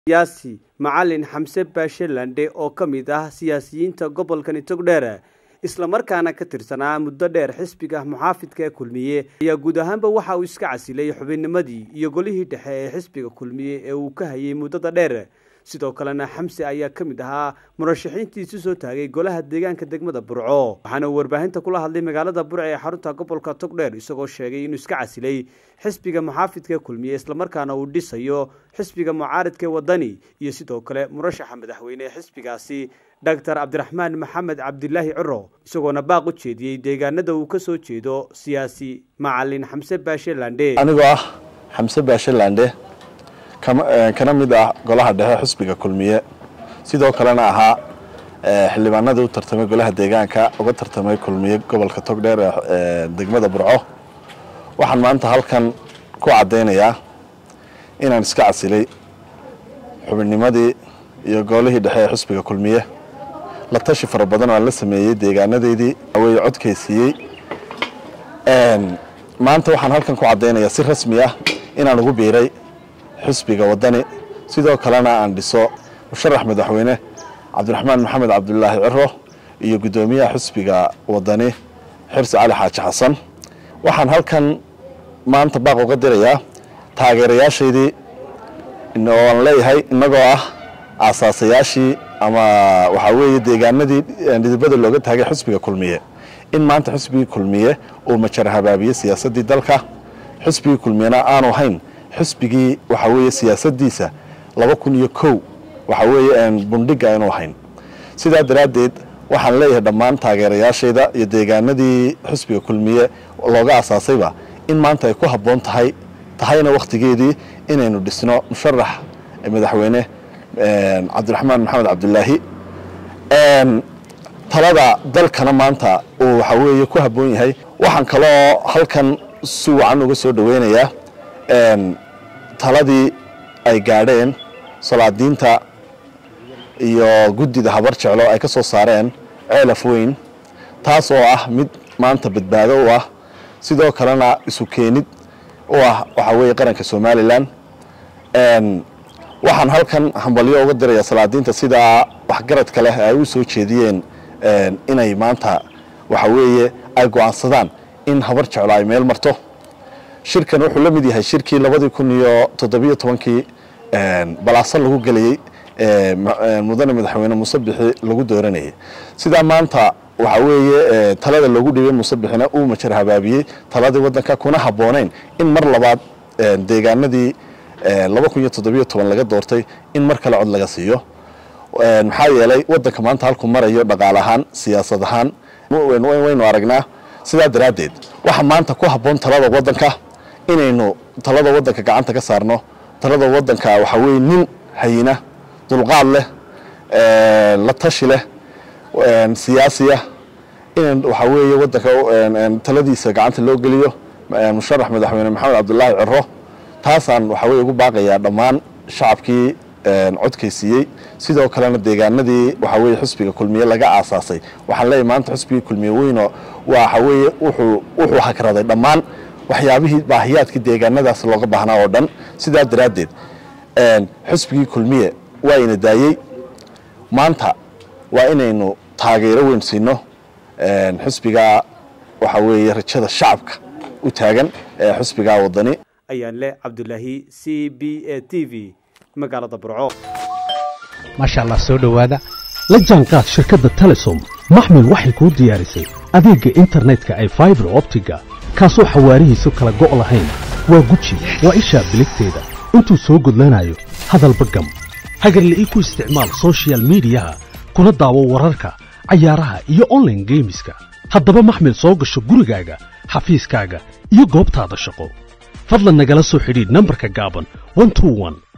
siyaasi macalin xamse baashe landhe oo ka mid ah siyaasiyiinta gobolkani togdheer islamarkaana ka tirsanaa muddo dheer xisbiga muxaafidka ee kulmiye ayaa guud ahaanba waxa uu iska casilay xubinnimadii iyo golihii dhexe ee xisbiga kulmiye ee uu ka hayay muddada dheer sidoo kalena xamse ayaa ka mid ahaa murashaxiintii isu soo taagay golaha deegaanka degmada burco waxaana uu warbaahinta kula hadlay magaalada burco ee xarunta gobolka togdheer isagoo sheegay inuu iska casilay xisbiga muxaafidka ee kulmiye islamarkaana uu dhisayo xisbiga mucaaridka ee wadani iyo sidoo kale murashaxa madaxweyne ee xisbigaasi doctor cabdiraxmaan maxamed cabdilaahi ciro isagoona baaq u jeediyey deegaanada uu ka soo jeedo siyaasi macalin xamse baashe landhe anigoo ah xamse baashe landhe kana mid ah golaha dhexe xisbiga kulmiye sidoo kalena ahaa xildhibaanadii u tartamay golaha deegaanka uga tartamay kulmiye gobolka togdheer ee degmada burco waxaan maanta halkan ku caddaynayaa inaan iska casilay xubinnimadii iyo golihii dhexe ee xisbiga kulmiye la tashi fara badan oo aan la sameeyey deegaanadeydii awey codkaysiiyey maanta waxaan halkan ku caddaynayaa si rasmi ah inaan ugu biiray xisbiga wadani sidoo kalena aan dhiso musharax madaxweyne cabdiraxmaan maxamed cabdulaahi ciro iyo guddoomiyaha xisbiga wadani xirsi cali xaaji xasan waxaan halkan maanta baaq uga dirayaa taageerayaashaydii oo aan leeyahay innagoo ah aasaasayaashii ama waxaa weeye deegaanadii dhidibada looga taagay xisbiga kulmiye in maanta xisbigii kulmiye uu majar habaabiyey siyaasaddii dalka xisbigii kulmiyena aanu hayn xisbigii waxaa weeye siyaasadiisa laba kun iyo kow waxaa weeye bundhiga aynu hayn sidaa daraaddeed waxaan leeyahay dhammaan taageerayaashayda iyo deegaanadii xisbiga kulmiye looga asaasayba in maanta ay ku habboon tahay tahayna wakhtigeedii inaynu dhisno musharax madaxweyne cabdiraxmaan maxamed cabdulaahi talada dalkana maanta uu waxaa weeye ku habboon yahay waxaan kaloo halkan si wacan uga soo dhaweynayaa taladii ay gaadheen salaadiinta iyo guddida habar jeclo ay ka soo saareen ceelaf weyn taas oo ah mid maanta badbaado u ah sidoo kalena isu keenid u ah waxaa weeye qaranka somalilan waxaan halkan hambalyo uga dirayaa salaadiinta sidaa waxgaradka leh ay u soo jeediyeen inay maanta waxa weeye ay go'aansadaan in habar jeclo ay meel marto shirkan wuxuu la mid yahay shirkii labadii kun iyo toddobiyo tobankii balaaso lagu gelayey mudane madaxweyne musabixi lagu dooranayay sidaa maanta waxaa weeye talada loogu dhibay musabixina uu majar habaabiyey taladii waddanka kuna habboonayn in mar labaad deegaanadii laba kun iyo toddobiyo toban laga doortay in mar kale cod laga siiyo maxaa yeelay waddanka maanta halku marayo dhaqaal ahaan siyaasad ahaan waynu aragnaa sidaa daraaddeed waxa maanta ku habboon talada waddanka inaynu talada waddanka gacanta ka saarno talada waddanka waxaa weye nin hayina dulqaad leh la tashi leh siyaasiya in waxaa weeye waddanka taladiisa gacanta loo geliyo musharax madaxweyne maxamed cabdulaahi ciro taasaan waxaa weye ugu baaqayaa dhammaan shacabkii codkaysiiyey sidoo kalena deegaanadii waxaa weye xisbiga kulmiye laga aasaasay waxaan leeyahy maanta xisbigii kulmiye weyno waxa weeye wuxuu wuxuu hakraday dhammaan waxyaabihii baahiyaadkii deegaanadaas looga baahnaa oo dhan sidaa daraaddeed xisbigii kulmiye waa ina daayey maanta waa inaynu taageero weyn siino xisbigaa waxaa weeye rajada shacabka u taagan ee xisbigaa wadani ayaan leh cabdulaahi c b a t v magaalada burco maasha allah soo dhowaada la jaanqaad shirkadda telesom maxmil waxay kuu diyaarisay adeegga internetka ay faibar optiga kaasoo xawaarihiisu kala go' lahayn waa guji waa ishaa biligteeda intuu soo gudlanayo hadalba gam hagarle ii ku isticmaal sochial midiyaha kuna daawo wararka cayaaraha iyo onlaine geemiska haddaba maxmil soo gasho gurigaaga xafiiskaaga iyo goobtaada shaqo fadlan nagala soo xidhiidh nambarka gaaban